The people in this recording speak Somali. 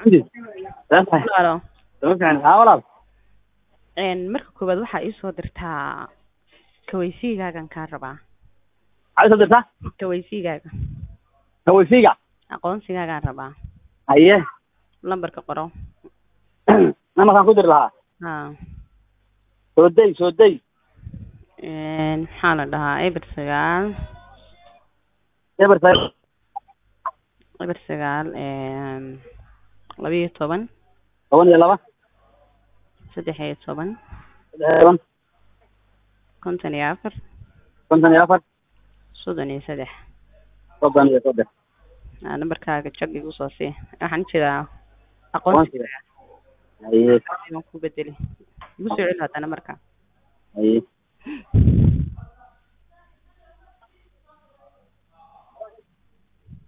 Xamdi. Saas ah. Walaalo. Sama fiican. Haa walaal. Een marka koowaad waxaa ii soo dirtaa kawaysigaagan kaa rabaa. Maxaad soo dirtaa? Kawaysigaaga. Kawaysiga. Aqoonsigaagaan rabaa. Haye. Lambarka qoro. Namarkaan ku diri lahaa. Haa. Soo day, soo day. Een maxaa la dhahaa eber sagaal Eber sagaal. eber sagaal een laba iyo toban Toban iyo laba. saddex iyo toban Saddex iyo toban. konton iyo afar Konton iyo afar. soddon iyo saddex Soddon iyo saddex. Aa, nambarkaaga jag igu soo sii waxaan jiraa Aqoonsiga. aqoonsiga Haye. waan ku bedeli igu soo celi hadda nambarka Haye.